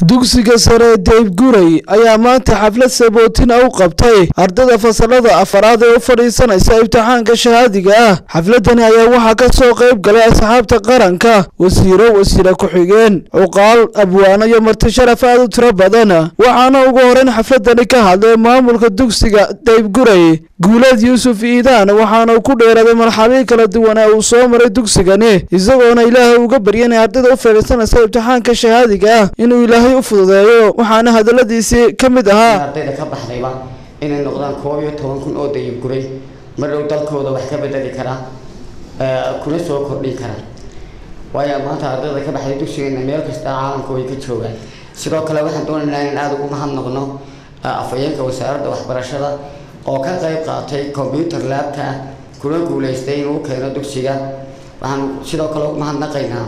dugsiga sare deyb guray ayaa maanta xaflad sabootina u qabtay ardada fasalada afaraad ee u fadhiisanaysa imtixaanka shahaadiga ah xafladani ayaa waxaa ka soo qayb galay asxaabta qaranka wasiiro wasiire ku-xigeen cuqaal abwaano iyo marti sharaf aad u tiro badan waxaana ugu horeyn xafladani ka hadlay maamulka dugsiga deyb guray guuleed yuusuf iidaan waxaana uu ku dheeraaday marxabii kala duwan ee uu soo maray dugsigani isagoona ilaahay uga barya inay ardada u fadhiisanaysa imtixaanka shahaadiga ah inuu ilaahay u fududeeyo waxaana hadaladiisii ka mid ahaa ardayda ka baxdayba inay noqdaan koob iyo toban kun oo dayib guray mar dhow dalkooda wax ka bedeli kara kuna soo kordhin kara waayo maanta ardayda ka baxday dugsigeena meel kasta caalamka way ka joogaan sidoo kale waxaan doonaynaa in aada ugu mahadnaqno afhayeenka wasaaradda waxbarashada oo ka qayb qaatay combyuter laabka kuna guuleystay inuu keeno dugsiga waxaan sidoo kale ugu mahadnaqaynaa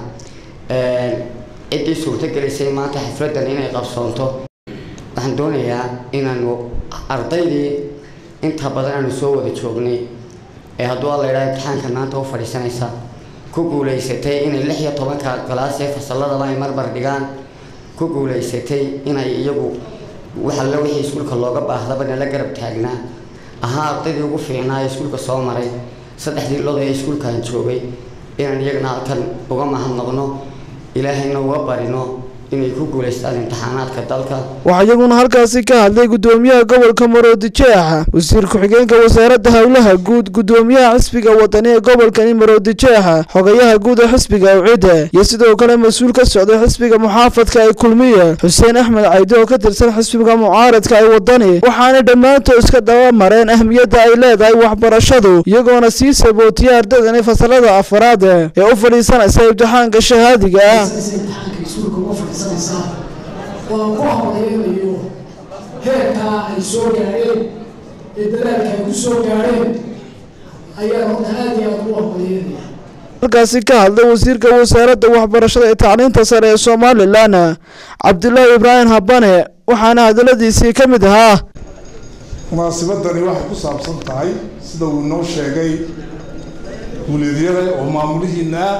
ciddii suurtagelisay maanta xafladan inay qabsoonto waxaan doonayaa inaanu ardaydii inta badan aanu soo wada joognay ee hadduu alla idhaha imtixaanka maanta u fadhiisanaysa ku guuleysatay inay lix iyo tobanka galaas ee fasalladaba ay marmar dhigaan ku guuleysatay inay iyagu waxalle wixii iskuulka looga baahdaba nala garab taagnaa ahaa ardaydii ugu fiicnaa ee iskuulka soo maray saddexdii lood ee iskuulkaan joogay inaan iyagana halkan uga mahadnaqno ilaahayna uga barino inay ku guuleystaan imtixaanaadka dalka waxaa iyaguna halkaasi ka hadlay gudoomiyaha gobolka maroodijeexa wasiir ku-xigeenka wasaaradda howlaha guud gudoomiyaha xisbiga wadani ee gobolkani maroodijeexa xogayaha guud ee xisbiga awcida iyo sidoo kale mas-uul ka socday xisbiga muxaafadka ee kulmiye xuseen axmed caydi oo ka tirsan xisbiga mucaaradka ee wadani waxaana dhammaantood iska daba mareen ahmiyadda ay leedahay waxbarashadu iyagoona sii sabootiyay ardadani fasalada afaraad ee u fadhiisanaysa imtixaanka shahaadiga ah iskuulka uga fadhiisanaysaa oo aan ku hambaleynayo heerkaa ay soo gaadheen ee dadaalka ay ku soo gaadheen ayaa horta aada iyo aada ugu hambalyeynaya halkaasi ka hadlay wasiirka wasaaradda waxbarashada ee tacliinta sare ee somalilan cabdilaahi ibraahim habane waxaana hadaladiisii ka mid ahaa munaasibadani waxay ku saabsan tahay sida uu inoo sheegay guuleedyada oo maamulihiina ah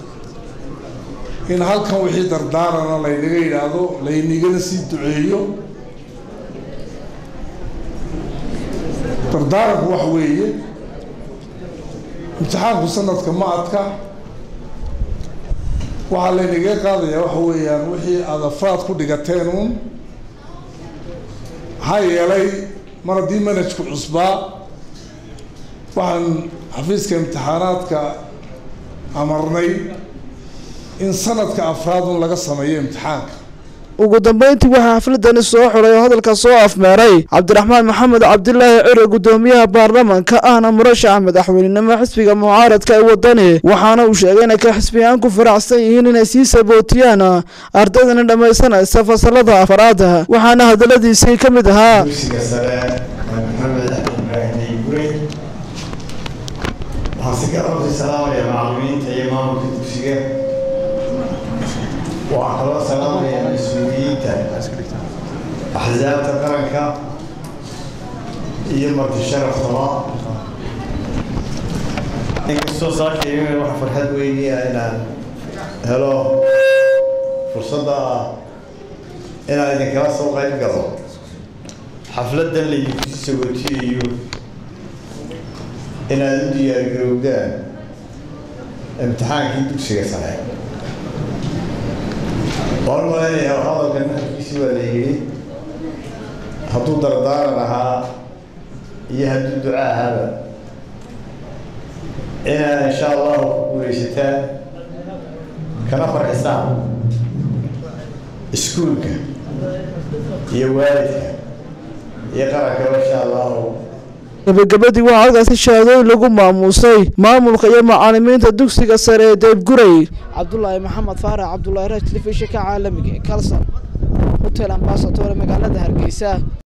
in halkan wixii dardaarana laynaga yidhaahdo laynagana sii duceeyo dardaaranku waxa weeye imtixaanku sanadka ma adka waxaa laynaga qaadayaa waxa weeyaan wixii aada afraad ku dhigateen uun maxaa yeelay mar haddii manajku cusbaa waxaan xafiiska imtixaanaadka amarnay in sanadka afraad un laga sameeyo imtixaanka ugu dambeyntii waxaa xafladani soo xulay oo hadalka soo afmeeray cabdiraxmaan maxamed cabdilaahi cure gudoomiyaha baarlamanka ahna murashaxa madaxweynenimo xisbiga mucaaradka ee wadani waxaana uu sheegay inay ka xisbiyaan ku faraxsan yihiin inay sii sabootiyaan ardaydana dhammaysanaysa fasalada afaraad waxaana hadaladiisii ka mid ahaa dugsiga sare maxamed ibraahim gurey waxaan si gaar usii salaamaya macallimiinta iyo maamulka dugsiga waxaan kaloo salaamaya mas-uuliyiinta axsaabta qaranka iyo marti sharaftaba inkastoo saakayga waxa farxad weyniya inaan helo fursadda ah inaan idinkala soo qayb galo xafladdan laydinku sagootiyayo inaad u diyaargarowdaan imtixaankii dugsiga sare waan u malaynayaa hadalkan hadalkiisi waa la yidhi hadduu dardaaran ahaa iyo hadduu duco ahaaba inaad insha allahu ku guulaysataan kana farxisaan iskuulka iyo waalidka iyo qarankaba insha allahu gabagabadii waxaa halkaasi shahaadooyin lagu maamuusay maamulka iyo macaalimiinta dugsiga sare ee deebguray cabdulaahi maxamed faarax cabdulaahi raaj telefishinka caalamiga ee kalson hotel ambasador magaalada hargeysa